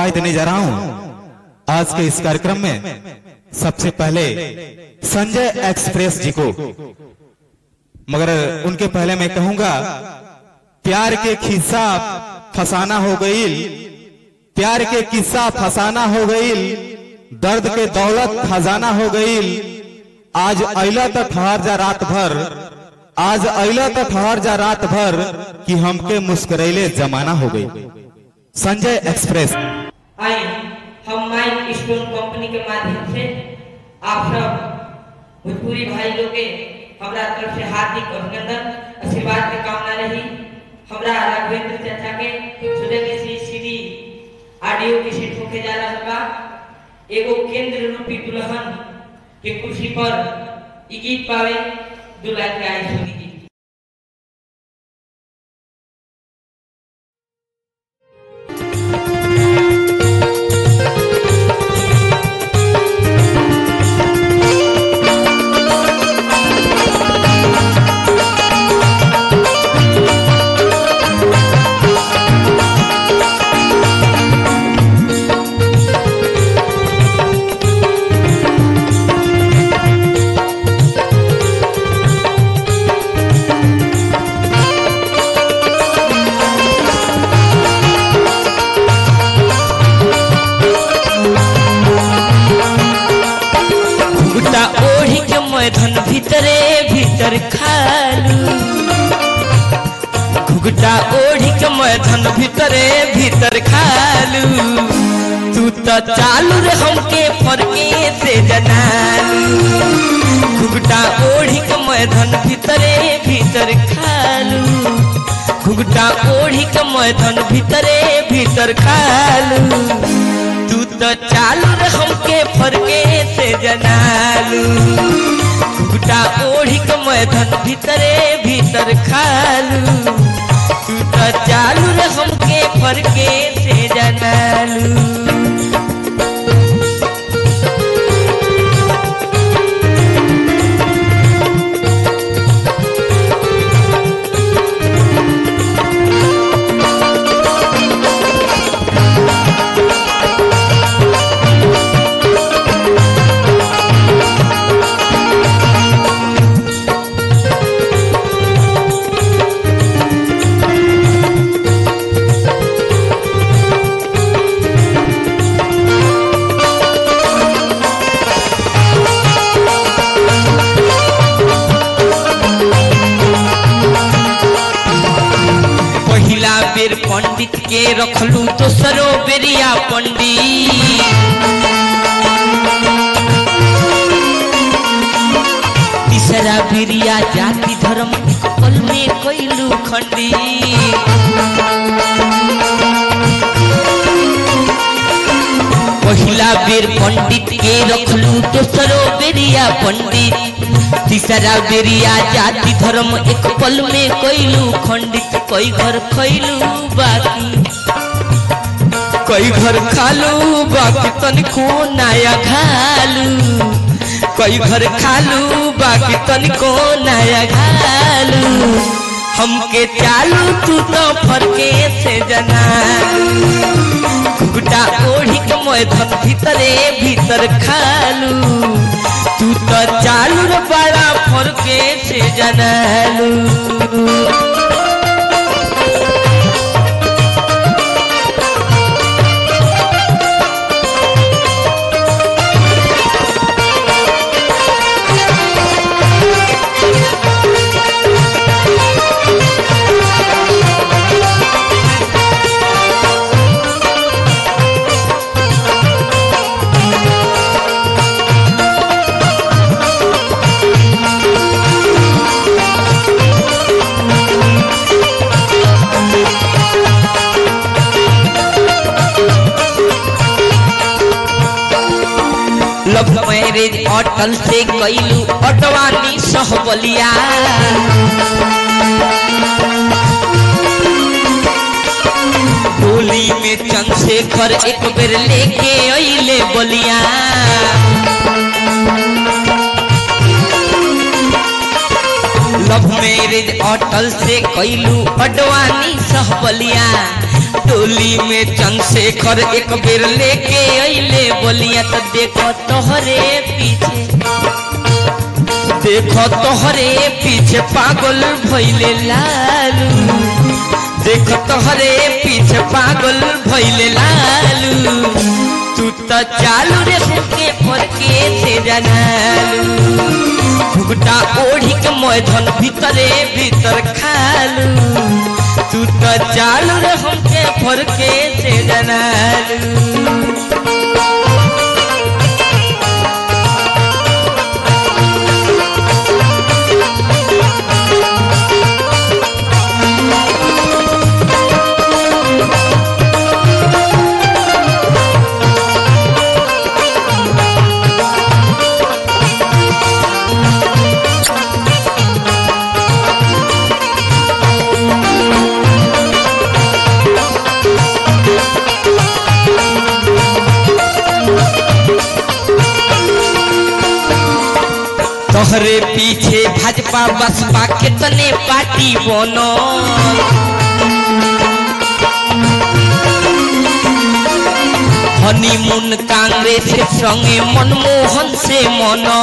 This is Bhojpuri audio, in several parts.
दुआएं देने जा रहा हूं आज के इस कार्यक्रम में सबसे पहले संजय एक्सप्रेस जी को मगर उनके पहले मैं कहूंगा प्यार के खिस्सा फसाना हो गई प्यार के किस्सा फसाना हो गई दर्द के दौलत खजाना हो गई आज अला तो ठहर जा रात भर आज अला तो ठहर जा रात भर कि हमके मुस्करैले जमाना हो गई संजय एक्सप्रेस आए हम माइक स्टोन कंपनी के माध्यम से आप सब भोजपुरी भाई लोग के हमरा तरफ से हार्दिक अभिनंदन आशीर्वाद के कामना रही हमरा राघवेंद्र चाचा के सुबह के सी सीडी ऑडियो के सेट होके जा रहा बा एगो केंद्र रूपी दुल्हन के कुर्सी पर ई गीत पावे दुल्हा के आई सुनी जी गुटा ओढ़ी के मैदान भीतरे भीतर खालू घुगटा ओढ़ी के मैदान भीतरे भीतर खालू तू तो चालू रे हमके फरके से जनालू घुगटा ओढ़ी के मैदान भीतरे भीतर खालू घुगटा ओढ़ी के मैदान भीतरे भीतर खालू तू तो चालू रे हमके फरके से जनालू घुगटा ओढ़ी के मैदान भीतरे भीतर खालू तू तो चालू रे हमके फरके से जनालू पहिला बेर पंडित के रखलू दोसरो बेरिया पंडित तीसरा बेरिया जाति धर्म एक पल में कैलू खंडी पहिला बेर पंडित के रखलू दोसरो बेरिया पंडित तीसरा बेरिया जाति धर्म एक पल में कैलू खंडित कई घर खैलू बाकी कई घर खालू बाकी तनिको नया खालू कई घर खालू बाकी तनिको नया खालू हमके चालू तू तो फरके से जना घुगटा ओढ़ी के मैदान भीतरे भीतर खालू तू तो चालू रे बड़ा फरके से जनालू लव मैरिज अटल से कैलू अटवानी सहबलिया होली में चंद्रशेखर एक बेर लेके अइले बलिया लव मैरिज अटल से कैलू अडवानी सहबलिया टोली में चंद्रशेखर एक बेर लेके अइले बोलिया तो देखो तोहरे पीछे देखो तोहरे पीछे पागल भइले लालू देखो तोहरे पीछे पागल भइले लालू तू तो चालू रे के फरके से जनालू घुगटा ओढ़ी के मैधन भीतरे भीतर खालू तू तो चालू रे हमके फरके से जनालू तोहरे पीछे भाजपा बसपा कितने पार्टी बनो हनीमून कांग्रेस के संगे मनमोहन से मनो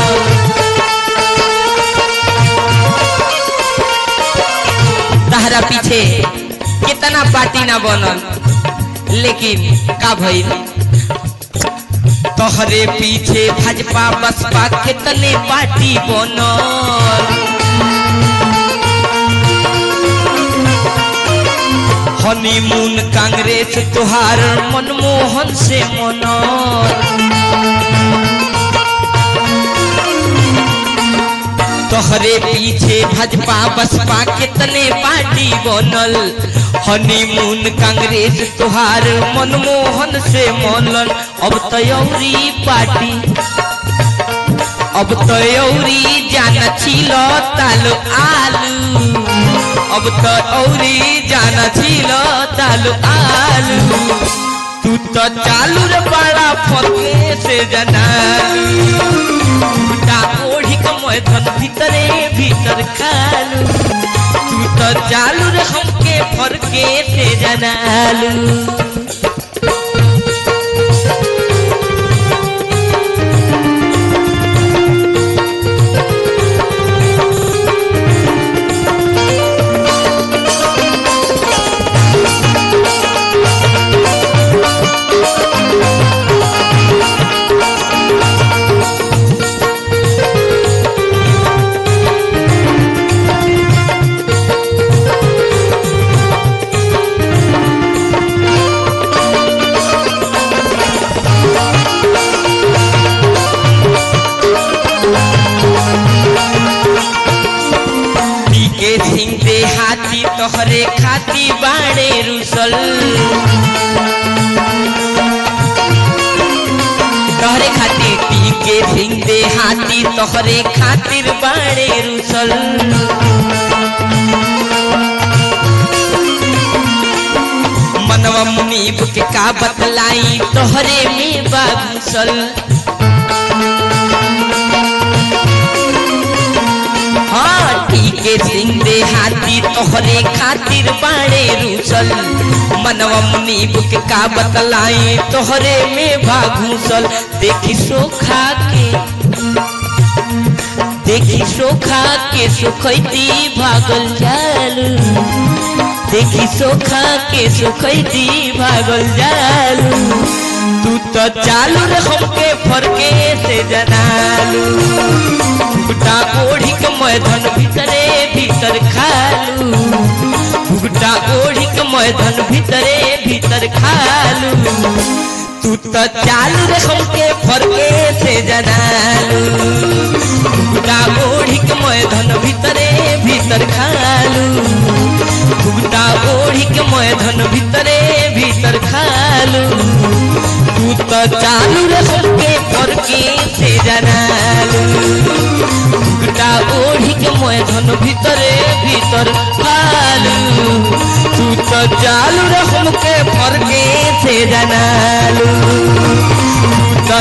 तहरा पीछे कितना पार्टी ना बनल लेकिन का भइल तोहरे पीछे भाजपा बसपा कितने पार्टी बनल हनीमून कांग्रेस तुहार मनमोहन से मनल तोहरे पीछे भाजपा बसपा कितने पार्टी बनल हनीमून कांग्रेस तुहार मनमोहन से मनल अब तयौरी पार्टी अब तयौरी जाना छिल तालो आलू अब तो औरी जाना छिल तालो आलू तू तो चालू रे बड़ा फके से जनालू टूटा ओढ़ी कमय धन भीतरे भीतर खालू तू तो चालू रे हमके फरके से जनालू के सिंह दे हाथी तोहरे खाती बाड़े रुसल तोहरे खातिर टी के सिंह दे हाथी तोहरे खातिर बाड़े रुसल मनवा मुनीब के का बतलाई तोहरे में बागुसल हाँ ठीके सिंह दे हाथी तोहरे खातिर बाड़े रूसल मनवा मुनि बुक का बतलाई तोहरे में भागूसल देखी सोखा के देखी सोखा के सुखैती भागल जालू देखी सोखा के सुखैती भागल जालू तू तो चालू रे हमके फरके से जनालू भुगटा ओढ़ी के मैदान भीतरे भीतर खालू भुगटा ओढ़ी के मैदान भीतरे भीतर खालू तू तो चालू रे हमके फरके से जनालू भुगटा ओढ़ी के मैदान भीतरे भीतर खालू भुगटा ओढ़ी के मैदान भीतरे भीतर खालू तू तो चालू रे हमके फरके से जनालू ভুগটা ওঢ়িকে মই ধন ভিতরে ভিতর ফালু তু তো জালু রে হমকে ফরকে সে জানালু